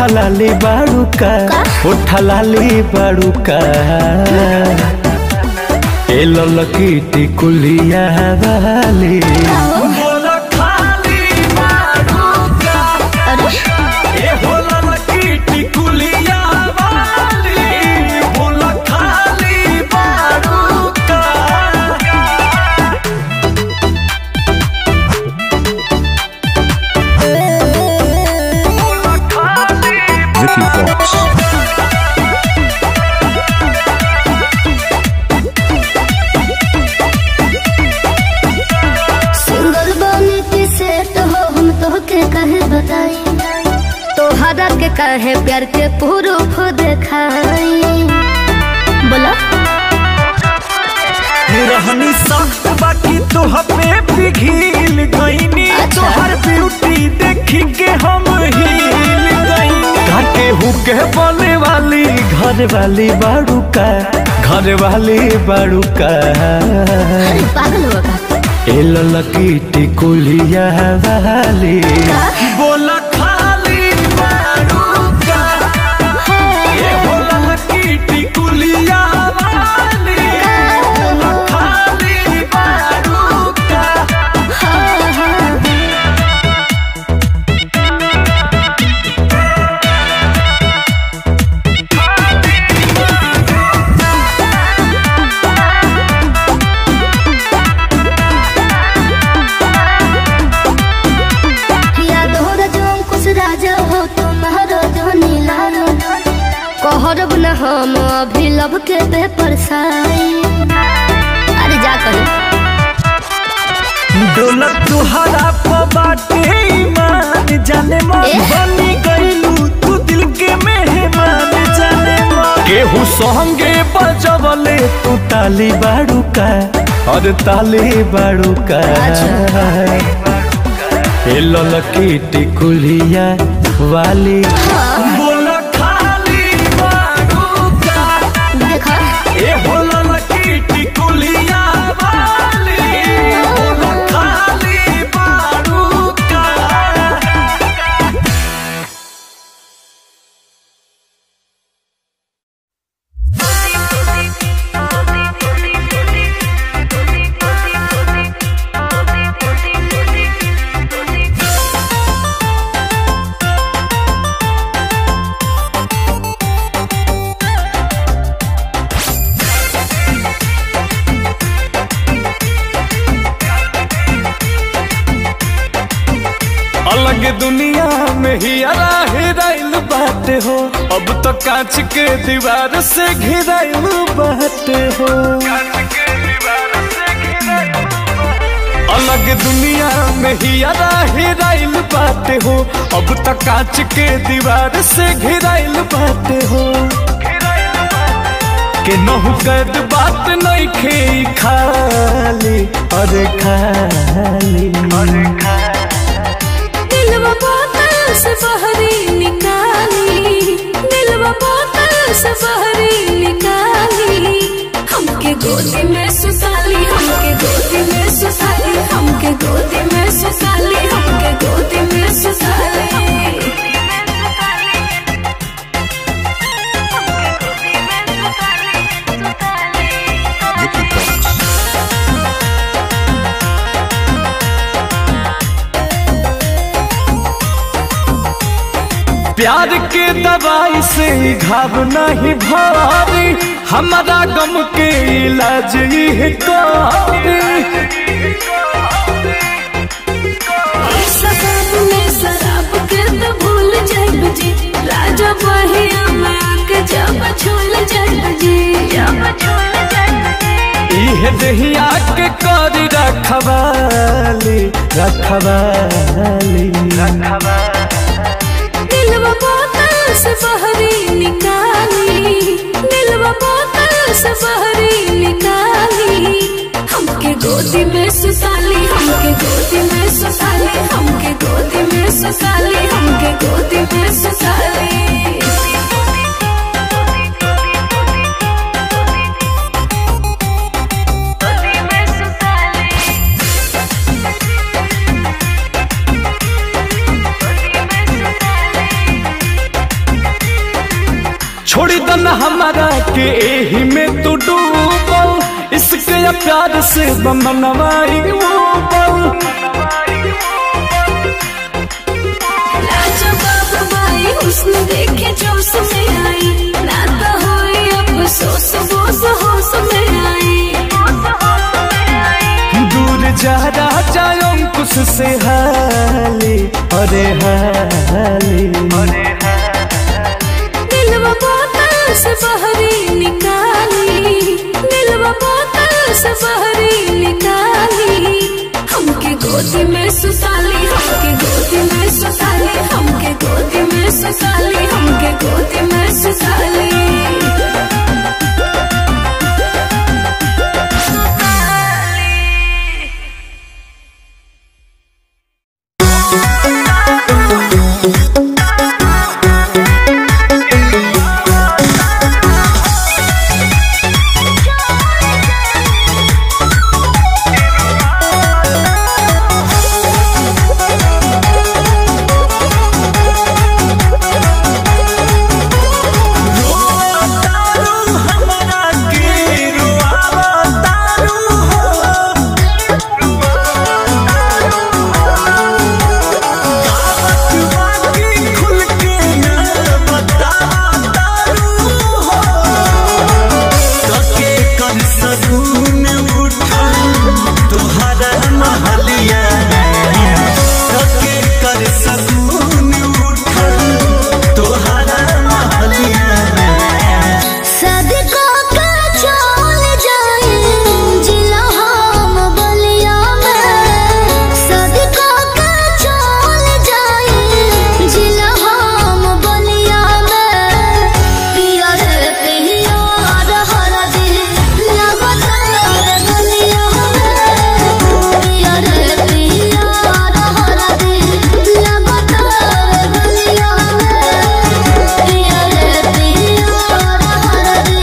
लाली बाड़ू का उठा लाली बाड़ू का ए ललकी टिकुलिया वाली बोला खाली बाड़ू का अरे ए हो ललकी टिकुलिया वाली बोला खाली बाड़ू का Vicky Vox. सिंगल बने की सेट हो हम तो के कहे बताई तोहरा के कहे प्यार के प्रूफ देखाई बोला रहनी सख्त बाकी तोह पे पिघिल गईनी अच्छा। तोहर ब्यूटी देखी के हम हिल गईनी काके हुके बोले वाली घर वाली बाड़ू का घर वाली बाड़ू का अरे पागल हो का ए ललकी टिकुलिया वाली बोला खाली बाड़ू का ए हो ललकी टिकुलिया वाली बोला खाली बाड़ू का हाँ, हाँ। याद हो रजो कुछ राजा हो तुम्हारा जो नीला कहरब न हम अभी लब के पेपर साई अरे जा कर डोलक तुहरा प बाटे ईमान जाने मन ए? बनी गईलू तू दिल के मेहमान जाने मन केहू संगे बजवले तू ताली बाड़ू का और ताली बाड़ू का ए ललकी टिकुलिया वाली बोला खाली बाड़ू का देखा ए हो ललकी टिकुलिया वाली बोला खाली बाड़ू का अलग दुनिया में ही हेराइल बाटे हो अब तो कांच के दीवार से घिराइल बाटे हो अलग दुनिया में ही हेराइल बाटे हो अब तो कांच के दीवार से घिराइल बाटे हो के नहु कद बात नहीं खे खाली अरे खाली अरे दिलवा बोतल से बहरी निकाली दिलवा बोतल से बहरी निकाली हमके गोदी में सुसाली हमके गोदी में सुसाली हमके गोदी में सुसाली हमके गोदी में सुसाली Vicky Vox. प्यार के दवाई से ही घाव नहीं भारी हमारा गम के इलाज ही कारी शराब में शराब के तो भूल जाइब जी राजा बहिया में आके जब छूल जाइब जी जब छूल जाइब जी इह दहिया के कर रखवाली रखवाली दिलवा बोतल से बहरी निकाली दिलवा बोतल से बहरी निकाली हमके गोदी में सुसाली हमके गोदी में सुसाली हमके गोदी में सुसाली हमके गोदी में सुसाली दन हमारा के एही में तू डूबल इसके प्यार से बमनवाई ऊपर लाजवाब बाई हुस्न देखे जोश में आई ना तो होए अफसोस बोस होश में आई दूर जा राजा अंकुश से हाली अरे हाली दिलवा बोतल से बहरी निकाली दिलवा बोतल से बहरी निकाली हमके गोदी में सुसाली हमके गोदी में सुसाली हमके गोदी में सुसाली हमके गोदी में सुसाली सदका का चल जाए जिला हम बलिया में सदका का चल जाए जिला हम बलिया में पिया रे पिया हर दिल लगत रे बलिया में पिया रे पिया हर दिल लगत रे बलिया में पिया रे पिया हर दिल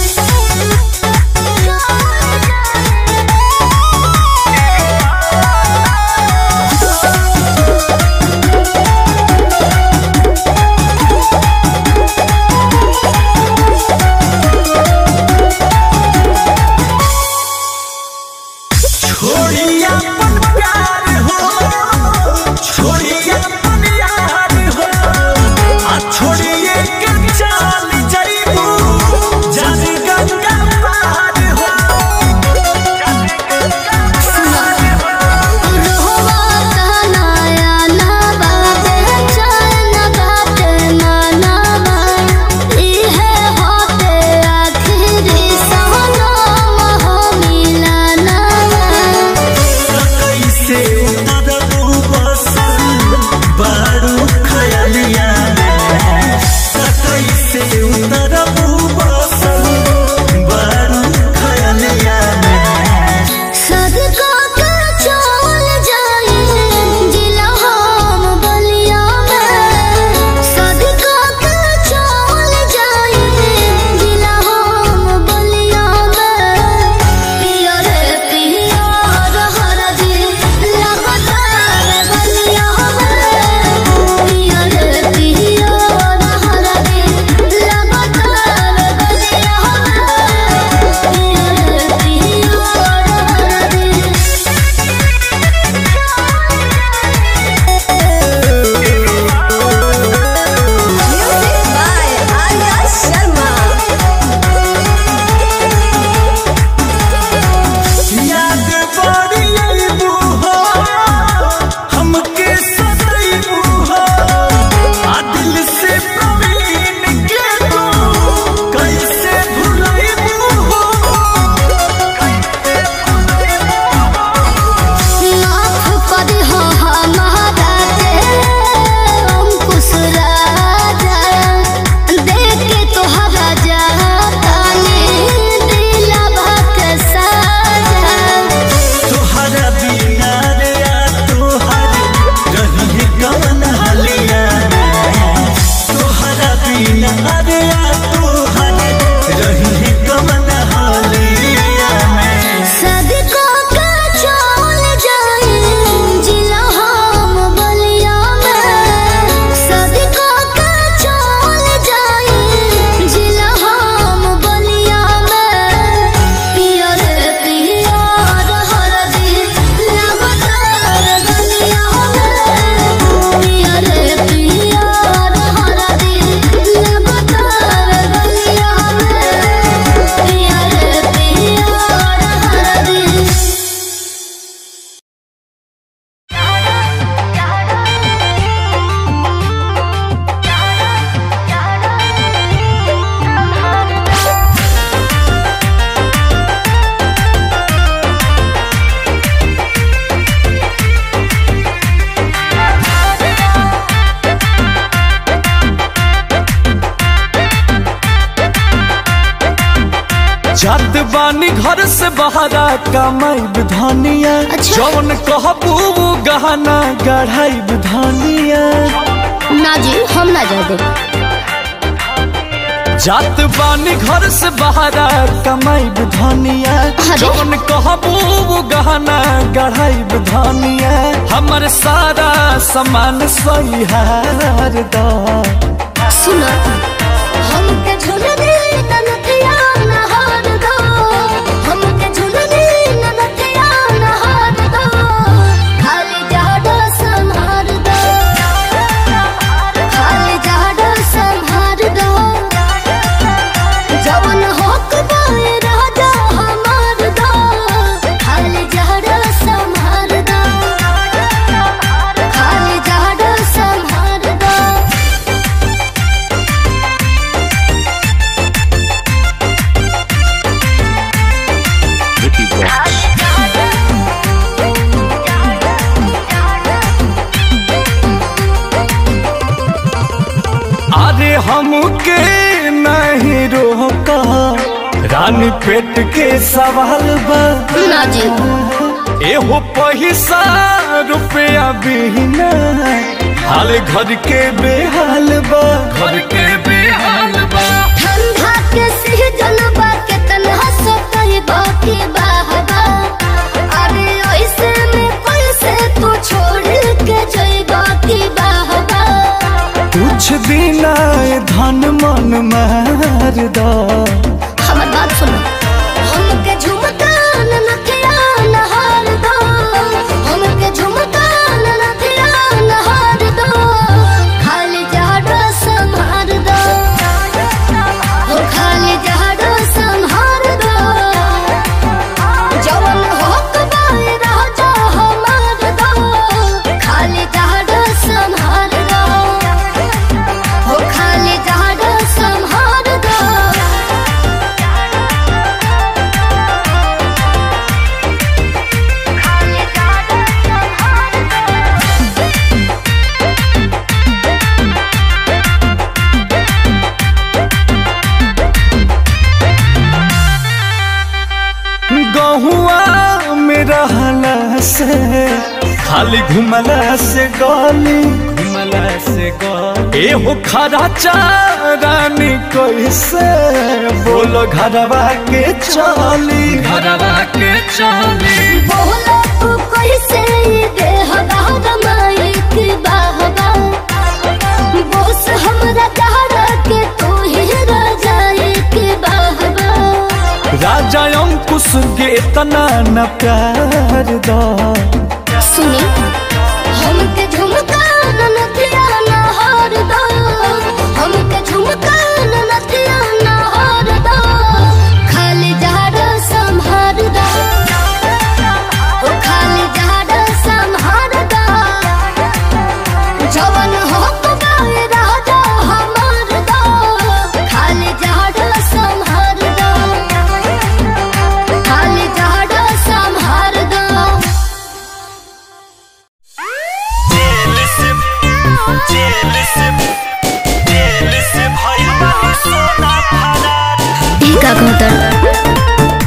छोड़िया अपन प्यार हो छोड़िया अपन यार हो आ छोड़िए के चाल जइबू जन गंगा पार हो रोवा तनाया ना बाबे चैन बाटे माना बा इहे होते आखिरी सनम हो मिलाना बा जात बानी घर से बहरा कमाई धनिया अच्छा। जौन कहबू वो गहना गढ़ाई धनिया ना जी हम ना जा दे जात बानी घर से बहरा कमाई धनिया अरे। जौन कहबू वो गहना गढ़ाई धनिया हमर सारा सामान सही हार दा सुनो हमके झुलने ननथिया नहार दो हमके झुलने ननथिया नहार दो खाली जाडो संहार दो खाली जाडो संहार दो जवन होक बाए राजा हमार दो खाली जाडो संहार दो खाली जाडो संहार दो Vicky Vox. अरे हमके नहीं रोका रानी पेट के सवाल बा ना जी एहो पैसा रुपया बिना हाल घर के बेहाल बा घर के बेहाल बा ठंडा के सीजन बा के तन्हा सतई बाकी बाहबा अरे ऐसे में कैसे तू छोड़ के जई बाकी बाहबा कुछ दिन आए धन मन मार दा हमर बात सुनो हमके झुमका ननथिया नहार दो हमके झुमका ननथिया नहार दो खाली जाडो संहार दो हो खाली जाडो संहार दो जवन होक बाए राजा हमार दो खाली जाडो संहार दो हो खाली जाडो संहार दो गहुआ में रहला से खाली घुमला से गली घुमला से गली एहो खरा चारानी कैसे बोलो घरवा के चली घरवा के चली बोला तू कैसे देह माई के बाहबा बोस हमरा चाहरा के तू ही राजा के बाहबा राजा अंकुश के इतना न प्यार दा सुनी हमके झुमका ननथिया नहार दो हमके झुमका ननथिया नहार दो खाली जहर संहार दो ओ खाली जहर संहार दो जवन हो गाए राजा हमार दो खाली जहर संहार दो खाली जहर संहार दो ई का कहतर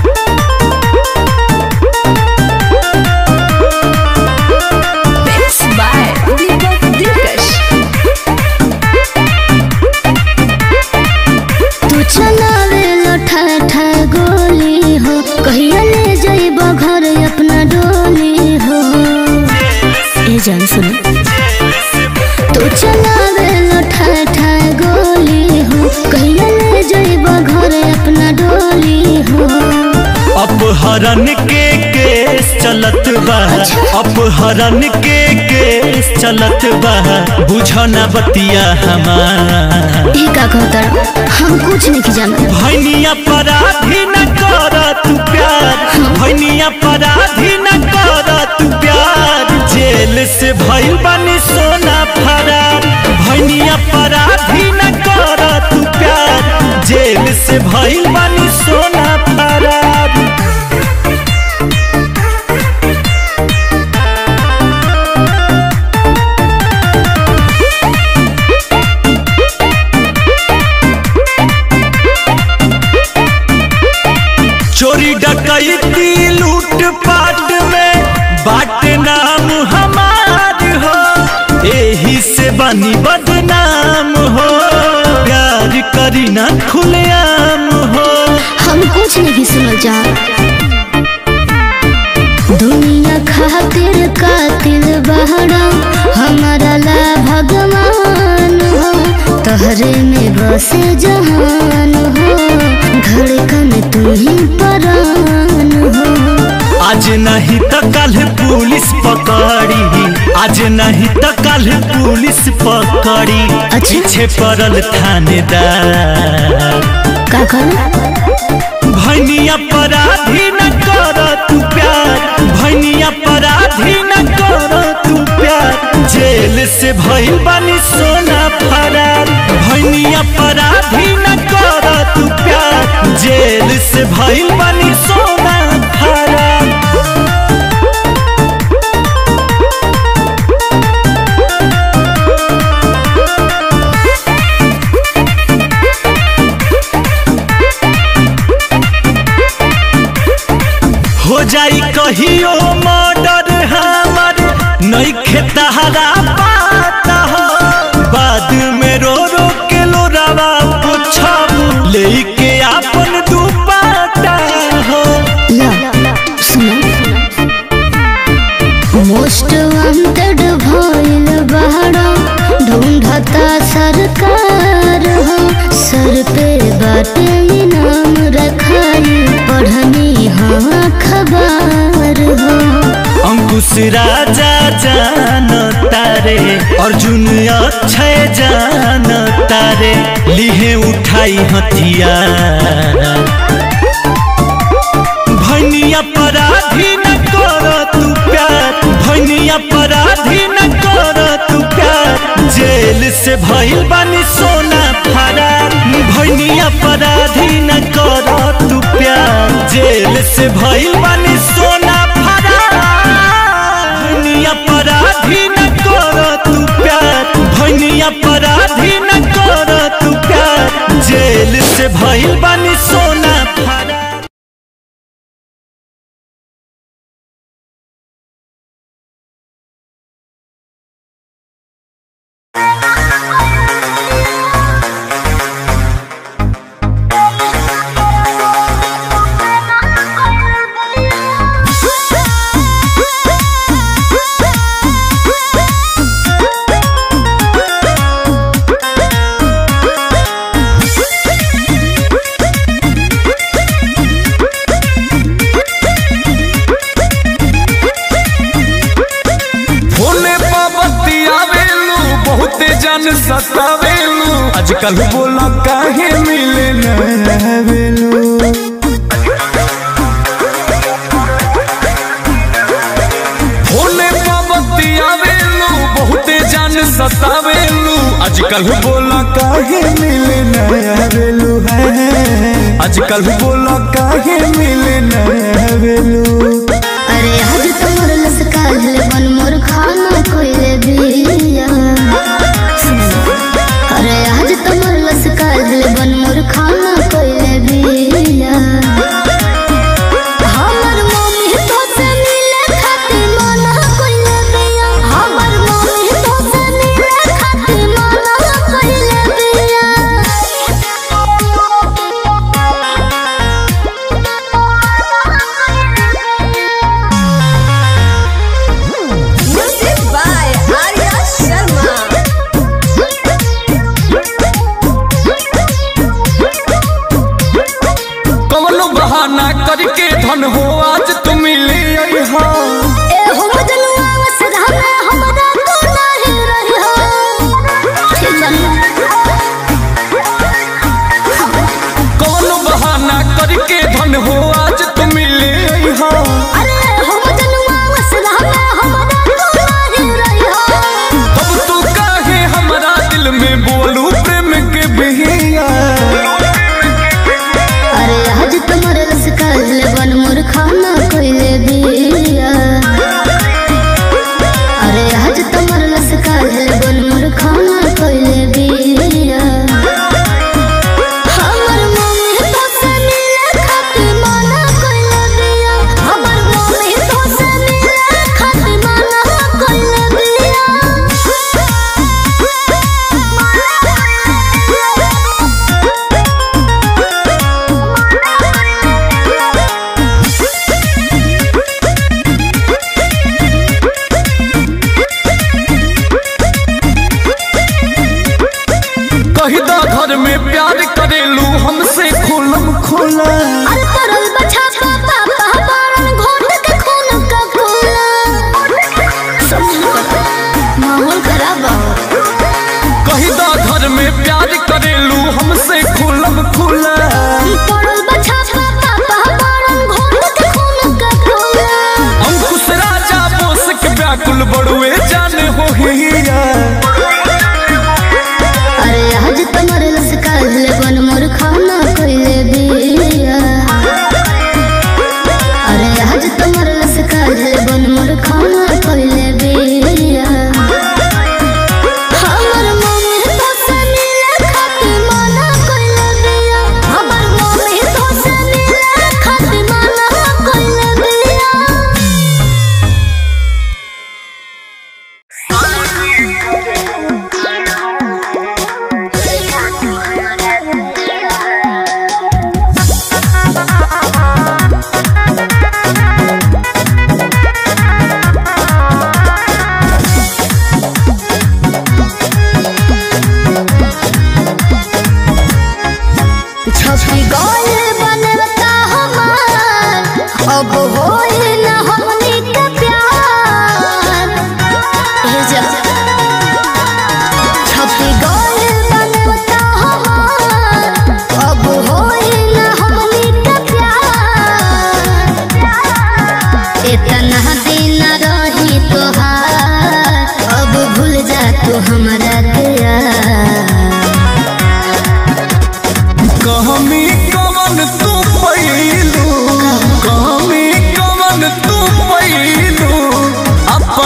तू चलावे लठा ठा गोली हो कहिया ले जाइब घर अपना डोली हो ए जान सुनो तू चलावे लठा ठा गोली हो कहिया ले जाइब घर अपना डोली हो अपहरण के केस चलत बा अपहरण के केस चलत बा बुझना बतिया हमार ई का कहतर हम कुछ नहीं जाना भैनिया पराधी न कर तू प्यार भैनिया पराधी न कर तू प्यार जेल से भइल बानी सोना फरार भैनिया पराधी न कर तू प्यार जेल से भइल बानी सोना फरार बानी बदनाम हो प्यार करी ना खुलेआम हो हम कुछ नहीं सुनल जा दुनिया खातिर कातिल बहरा हमारा ला भगवान हो तहरे में बसे जहान हो धड़कन तू ही परान हो आज नहीं तो कल पुलिस पकड़ी आज नहीं तो कल पुलिस पकड़ी अच्छा। पीछे पड़ल थानेदार का करूं भैनिया पराधी न कर तू प्यार भैनिया पराधी न कर तू प्यार जेल से भइल बानी सोना फरार भैनिया पराधी न कर तू प्यार जेल से भइल बानी सोना फरार हो जाई कहियो मर्डर हमर नहीं खेतहरा पाता हो बाद में रो रो के लो रवा पूछब लेके आपन दुपाता हो ला सुना मोस्ट वांटेड भइल बहरा ढूंढता सरकार हो सर पे बाटे इनाम रखाई पढ़नी हाँ खबर हो अंकुश राजा जान तारे अर्जुन अक्षय जान तारे लिहे उठाई हथियार भैनिया पराधी न कर तू प्यार भैनिया पराधी न कर तू प्यार जेल से भइल बानी सोना फरार भैनिया पराधी न कर तू प्यार जेल से भइल बानी सोना फरार भैनिया पराधी न कर तू प्यार भैनिया पराधी न कर तू प्यार जेल से भइल बानी सोना फरार होने पाबती आवेलू बहुते जन सतावेलू आजकल बोला काहे मिले न आवेलू होने पाबती आवेलू बहुते जन सतावेलू आजकल बोला काहे मिले न आवेलू है आजकल बोला काहे मिले न आवेलू अरे आज तोर लसकाल बन मोर खाना कोइले बिया अरे आज तोर लसकाल बन मोर खाना कोइले बिया हमर मम्मी तो से मिले खातिर मना कोइले बिया हमर मम्मी तो से मिले खातिर मना कोइले बिया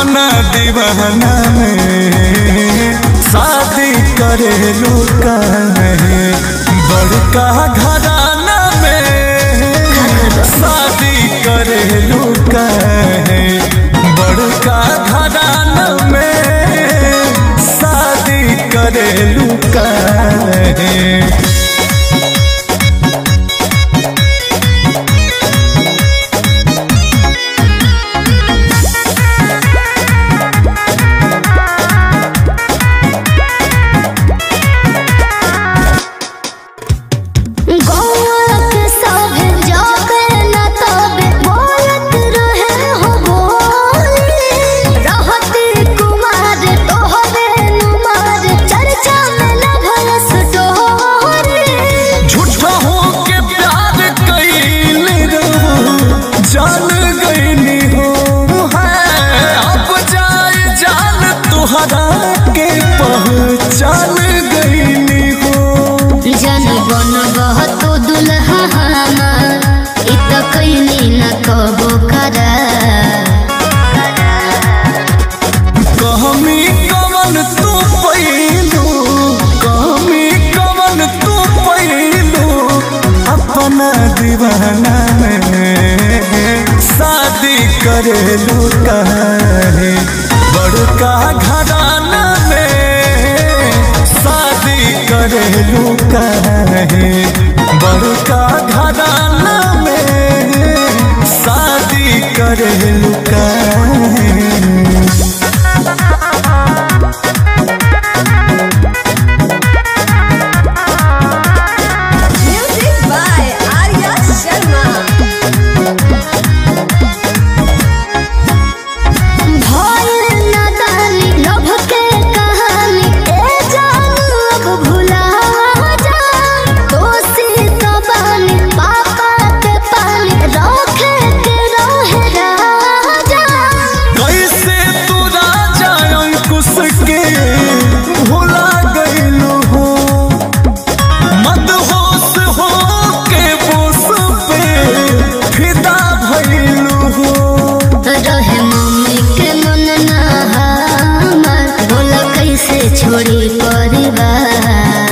अपना दीवाना में शादी करेलू काहे बड़का घराना में शादी करेलू काहे बड़का घराना में शादी करेलू काहे गौरक सभे जागे न तबे बोलत रहे हो बोली रहती कुमार तोहरे नुमार चर्चा में न भयस डोरी झूठा हो के प्यार कैले रहो जान गईनी हो है अब जाए जान तुहरा के पहचान गईनी हो जन बन बहतो दुल्हा हमार इत कैली न कबो करा कहमी कवन तू पैलू कहमी कवन तू पैलू अपना दीवाना में शादी करेलू काहे बड़का घराना में शादी करेलू काहे बड़का घराना में शादी करेलू काहे Music by Arya Sharma. भइल नादानी लभ के कहानी ए जानू अब भुला जा दोषी तो बानी पापा के पानी रखे के रहे राजा कैसे तू राजा अंकुश के भुला गईलू हो मदहोश हो के बोस पे फिदा भइलू हो रहे मम्मी के मन ना हमार बोला कैसे छोड़ी परिवार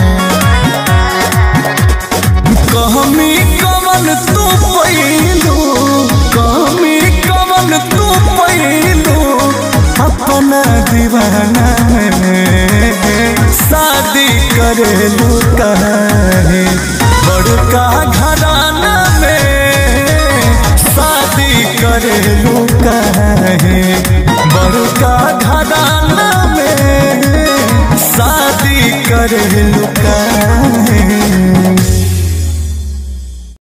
कहमी कवन तू पैलू कहमी कवन तू पैलू अपना दीवाना में शादी करेलू काहे बड़का घराना में शादी करेलू काहे बड़का घराना में शादी करेलू काहे